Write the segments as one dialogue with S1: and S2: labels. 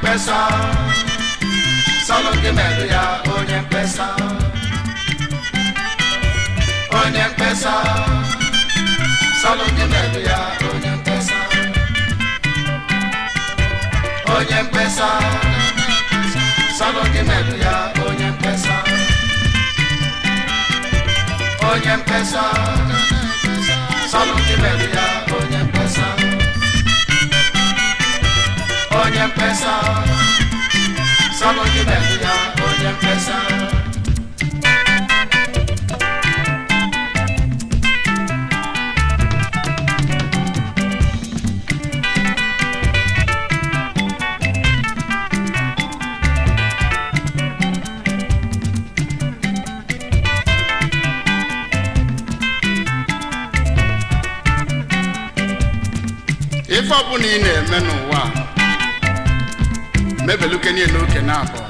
S1: mkpesa sọlụ gị melụ ya onye mkpesa onye mkpesa sọlụ gị melụ ya onye mkpesa onye mkpesa sọlụ gị melụ ya onye mkpesa onye mkpesa sọlụ gị melụ ya onye mkpesa onye mkpesa sọlụ gị melụ ya onye mkpesa
S2: ife ọbụla ị na-eme n'ụwa a, mebeluke niile oke na abụọ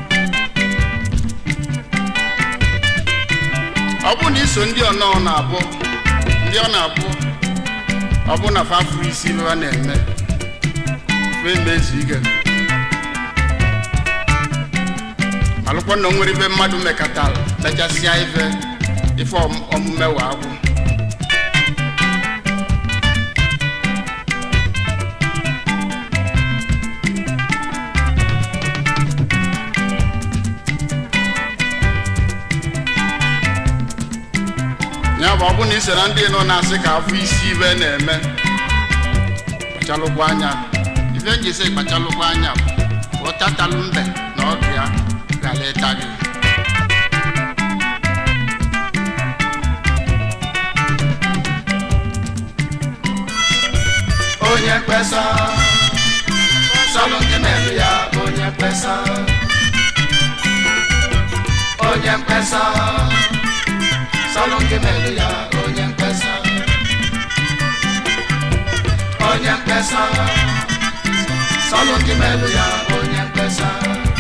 S2: ọ bụ na iso ndị ọnọ na-abụ ndị ọ na-abụ ọ bụ na fa afụrụ isi ife ha na-eme fe mezu ige malụkwa na o nwere ife mmadụ mekatara mechasịa ife ife ọm- omume wa agwụ ya bụ ọ bụ na ị so na ndị nọ na-asị ka afọ isi ibe na-eme kpachalụkwa anya ife nji sị kpachalụkwa anya bụ ụtatalụ mbe na ọdụ ya gara ịta gị
S1: onye mkpesa sọlụ gị melụ ya onye mkpesa onye mkpesa sọlụ gị melụ ya onye mkpesa onye mkpesa sọlụ gị melụ ya onye mkpesa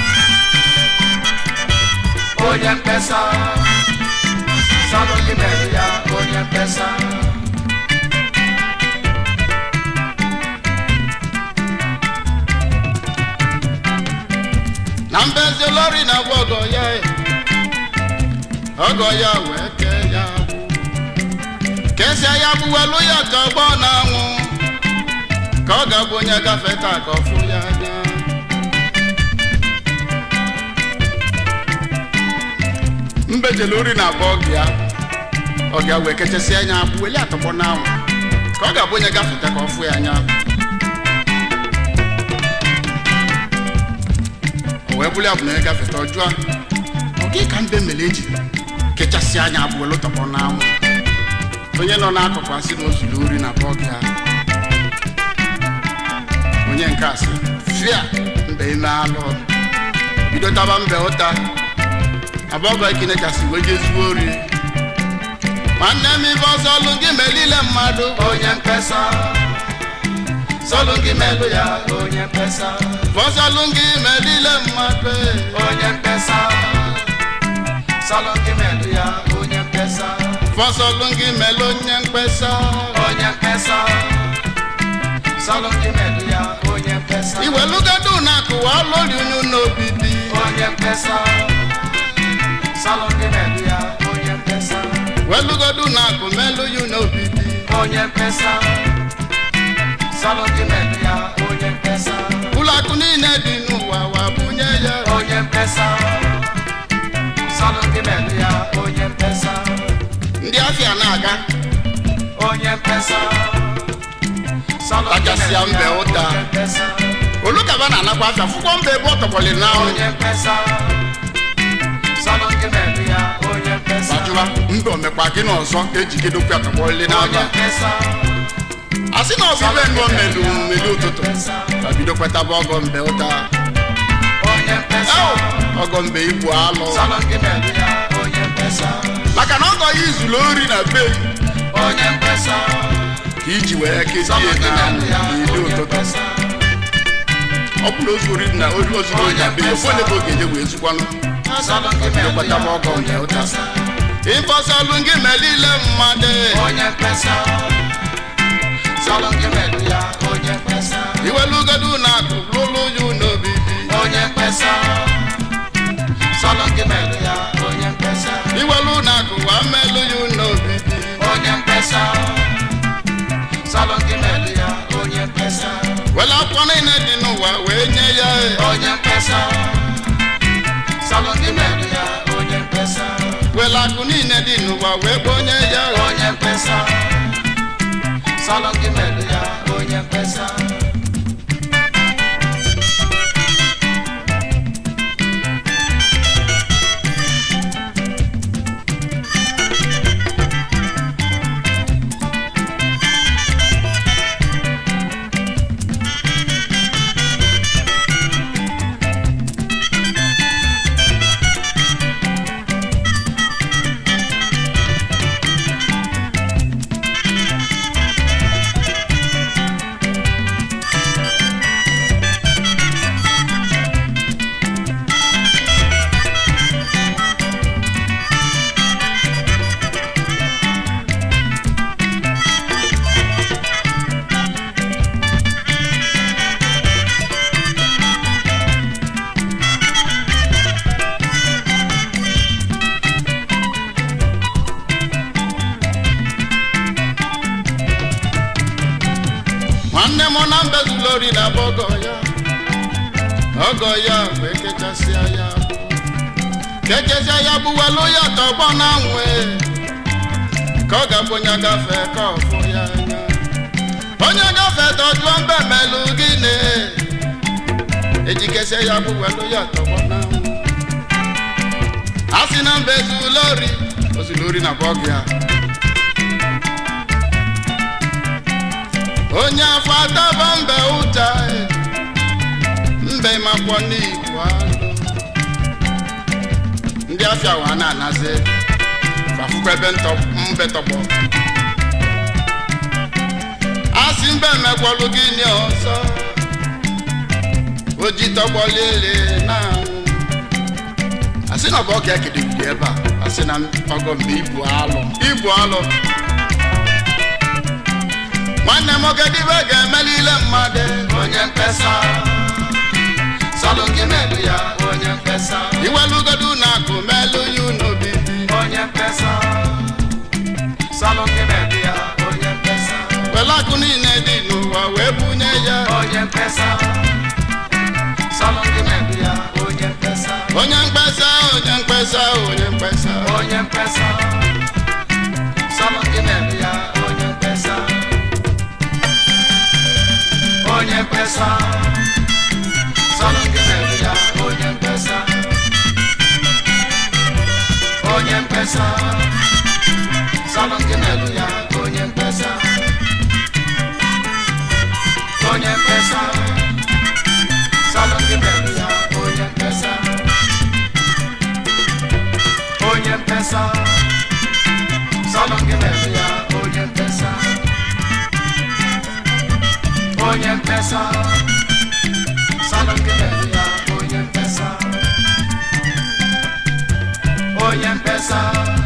S1: onye mkpesa sọlụ gị melụ ya onye mkpesa
S2: na mbezi lori na agwa ọgọ ya e. ọgọ ya wee kee ya agbụ kesia ya gbuwelu ya ka ọgbọ na-anwụ ka ọ ga-abụ onye gafe taa ka ọ fụ ya anya mbejele ori na agba ọgụ ya ọ ga wee kechasịa anya agbụ weli atọgbọ n'anwụ ka ọ ga-abụ onye gafeta ka ọ fụ ya anya o wee bụrụ ya bụ na onye gafeta ọjụọ ọ gị ka mbe mere eji kechasị anya abụọ lụtọkpọ n'anwụ onye nọ n'akụkụ asị na ozuru ori na bọọgụ ya onye nke asị fia mbe ime alụ bido taba mbe ụta abọgọ ikine kasị wee jezuo ori nwanne m ife ọsọ ọlụ gị melile mmadụ
S1: onye mkpesa sọlụ gị melụ ya onye mkpesa
S2: ọsọ ọlụ gị melile mmadụ
S1: onye mkpesa sọlụ gị melụ ya onye mkpesa
S2: ọsọ ọlụ gị mele onye mkpesa
S1: onye mkpesa sọlụ gị melụ ya onye mkpesa
S2: iwelugodu na akụwa lori unu n'obi dị
S1: onye mkpesa sọlụ gị melụ ya onye mkpesa
S2: welugodu na akụ melu yu n'obi dị
S1: onye mkpesa sọlụ gị melụ ya onye mkpesa
S2: ụlọ akụ niile dị n'ụwa wa bunye ya
S1: onye mkpesa sọlụ gị melụ ya onye mkpesa
S2: ndị afịa na-aga
S1: onye mkpesa sọlụ gị
S2: Tachasịa
S1: melụ ya
S2: mbe ụta.
S1: onye mkpesa
S2: olukaba na-anakwa afịa fụkwọ mba ebe ọ tọkwọlị n'anwụ
S1: onye mkpesa sọlụ gị melụ ya onye mkpesa
S2: gbajụwa mba omekwa gị n'ọzọ ejigidokwu ya tọkwọlị
S1: onye
S2: n'aba
S1: mkpesa
S2: a sị na ọbịbe nnụọ melu mmeli ụtụtụ ka bido kwetaba ọgọ mbe ụta
S1: onye mkpesa
S2: Eo, ọgọ mbe igbu alụ
S1: sọlụ gị melụ ya onye mkpesa
S2: maka na ọgọ ya izuru ori na be
S1: onye mkpesa
S2: ka iji wee kezie
S1: sọlụ gị
S2: na
S1: melụ ya
S2: n'ili
S1: onye
S2: ụtụtụ
S1: mkpesa
S2: ọ bụ na ozu ori na ori ozuru ori na be ya ofu onye bụ oge eje wee zukwanụ
S1: sọlụ gị melụ ya
S2: kwetaba ọgọ mbe
S1: onye
S2: ụta
S1: mkpesa
S2: ịfọsalụ gị melile mmadụ
S1: onye mkpesa sọlụ gị melụ ya onye mkpesa
S2: iwelugodu na akụ lụlụ ya n'obi dị mmelụ ya n'obi
S1: onye mkpesa salụ gị melụ ya onye mkpesa
S2: were akwụkwọ niile dị n'ụwa wee nye ya
S1: onye mkpesa salụ gị melụ ya onye mkpesa
S2: were akụ niile dị n'ụwa wee kponye ya
S1: onye mkpesa salụ gị melụ ya onye mkpesa
S2: nwanne m na mbezula ori na bụ ọgọ ya ọgọ ya wee kechasịa ya bụ kechasịa ya bụ welu ya tọgbọ na nwe ka ọ ga-abụ onye gafe ka ọfụ ya anya onye gafe tọjụọ mbe melụ gịnị ejikesịa ya bụ welu ya tọgbọ na nwe a sị na mbezula ori ozula ori na bụ ọgọ ya onye afọ ataba mbe ụta mbe makwọ n'igbo alụ ndị afịa wa na-anazi fafukwa ebe ntọ- mbe tọgbọ asị mbe mekwọlụ gịnị ọzọ oji tọgbọlele na anwụ asị na ọ bụ ọka ekedebidi ebe a asị na ọgọ mbe ibu alụ ibu alụ nwanne m ogedibe ga-emelile mmadụ
S1: onye mkpesa salụ gị melụ ya onye mkpesa
S2: iwelugodu na akụ melu ya n'obibi
S1: onye mkpesa salụ gị melụ ya onye mkpesa
S2: were akụ niile dị n'ụwa wee bunye ya
S1: onye mkpesa salụ gị melụ ya onye mkpesa
S2: onye mkpesa onye mkpesa onye mkpesa
S1: onye mkpesa salụ gị melụ ya onye mkpesa onye mkpesa salụ gị melụ ya onye mkpesa onye mkpesa salụ gị melụ ya onye mkpesa onye mkpesa salụ gị melụ ya onye mkpesa onye mkpesa salụ gị melụ ya onye mkpesa onye mkpesa salụ gị melụ ya onye mkpesa onye mkpesa